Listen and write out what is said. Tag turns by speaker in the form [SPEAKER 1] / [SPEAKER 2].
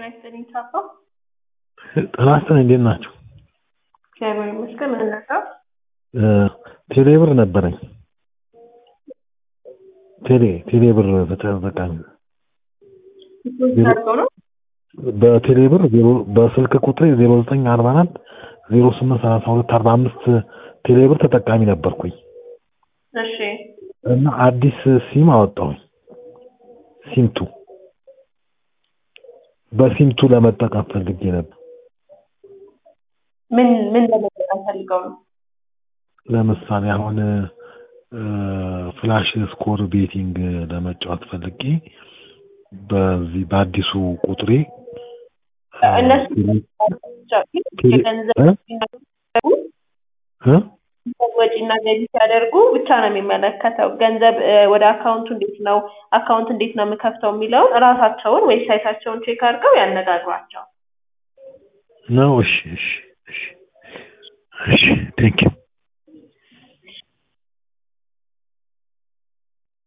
[SPEAKER 1] ጤና ይስጥልኝ ቻፓ።
[SPEAKER 2] ጤና ይስጥልኝ እንዴት ናቸው?
[SPEAKER 1] እግዚአብሔር ይመስገን። ምን ነበር?
[SPEAKER 2] ቴሌብር ነበረኝ። ቴሌ ቴሌብር ተጠቃሚ
[SPEAKER 1] አድርገው ነው
[SPEAKER 2] በቴሌብር በስልክ ቁጥሬ ዜሮ ዘጠኝ አርባ አራት ዜሮ ስምንት ሰላሳ ሁለት አርባ አምስት ቴሌብር ተጠቃሚ ነበርኩኝ
[SPEAKER 1] እሺ
[SPEAKER 2] እና አዲስ ሲም አወጣሁኝ። ሲምቱ በሲምቱ ለመጠቀም ፈልጌ ነበር።
[SPEAKER 1] ምን ምን ለመጠቀም ፈልገው ነው?
[SPEAKER 2] ለምሳሌ አሁን ፍላሽ ስኮር ቤቲንግ ለመጫወት ፈልጌ በዚህ በአዲሱ ቁጥሬ
[SPEAKER 1] እነሱ የገንዘብ
[SPEAKER 2] እ
[SPEAKER 1] ወጪና ገቢ ሲያደርጉ ብቻ ነው የሚመለከተው። ገንዘብ ወደ አካውንቱ እንዴት ነው አካውንት እንዴት ነው የምከፍተው የሚለውን እራሳቸውን ዌብሳይታቸውን ቼክ አድርገው ያነጋግሯቸው።
[SPEAKER 2] ነው። እሺ እሺ እሺ እሺ ቴንኪው